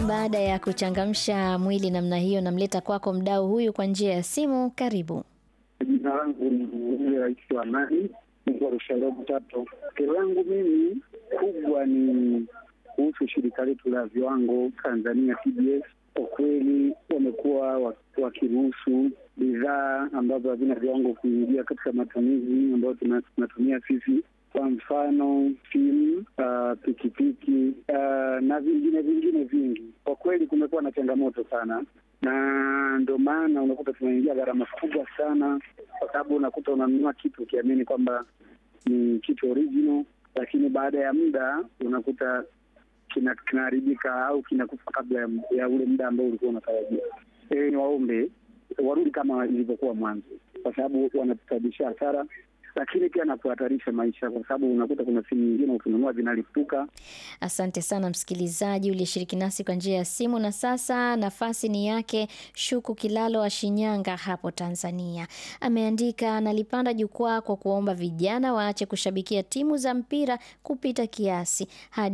Baada ya kuchangamsha mwili namna hiyo, namleta kwako mdau huyu kwa njia ya simu. Karibu. Jina langu ni yule rais wa amani Mungu Rusharobo Tato. Kero langu mimi kubwa ni kuhusu shirika letu la viwango Tanzania TBS. Kwa kweli wamekuwa wakiruhusu bidhaa ambazo havina viwango kuingia katika matumizi ambayo tunatumia sisi, kwa mfano simu, uh, pikipiki uh, na vingine vingine vingi. Kwa kweli kumekuwa na changamoto sana na ndio maana unakuta tunaingia gharama kubwa sana, kwa sababu unakuta unanunua kitu ukiamini kwamba ni kitu original, lakini baada ya muda unakuta kinaharibika au kinakufa kabla ya, ya ule muda ambao ulikuwa unatarajia. E, ni waombe warudi kama ilivyokuwa mwanzo, kwa sababu wanatusababishia hasara lakini pia na kuhatarisha maisha, kwa sababu unakuta kuna simu nyingine ukinunua zinalipuka. Asante sana msikilizaji uliyeshiriki nasi kwa njia ya simu. Na sasa nafasi ni yake Shuku Kilalo wa Shinyanga hapo Tanzania. Ameandika, nalipanda jukwaa kwa kuomba vijana waache kushabikia timu za mpira kupita kiasi hadi